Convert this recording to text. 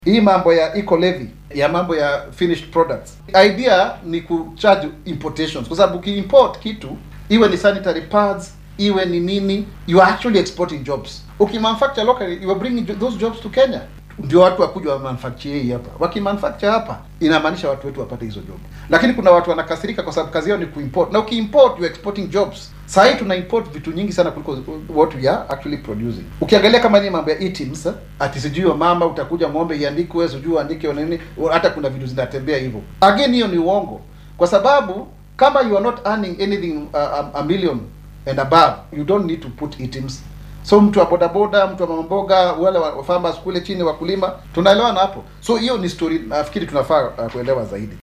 Hii mambo ya eco levy ya mambo ya finished products, idea ni kucharge importations, kwa sababu ukiimport kitu iwe ni sanitary pads iwe ni nini, you are actually exporting jobs. Ukimanufacture locally you are bringing jo- those jobs to Kenya, ndio watu wakuja wa manufacture hii hapa. Wakimanufacture hapa inamaanisha watu wetu wapate hizo job, lakini kuna watu wanakasirika kwa sababu kazi yao ni kuimport, na ukiimport you are exporting jobs. Saa hii tuna import vitu nyingi sana kuliko what we are actually producing. Ukiangalia kama ni mambo ya e-teams, ati sijui wa mama utakuja ng'ombe iandikwe, sijui uandike nini, hata kuna vitu zinatembea hivyo. Again, hiyo ni uongo, kwa sababu kama you are not earning anything uh, a, a million and above, you don't need to put e-teams. So mtu wa bodaboda, mtu wa mamboga, wale wa wa farmers kule chini, wakulima, tunaelewana hapo. So hiyo ni story nafikiri tunafaa uh, kuelewa zaidi.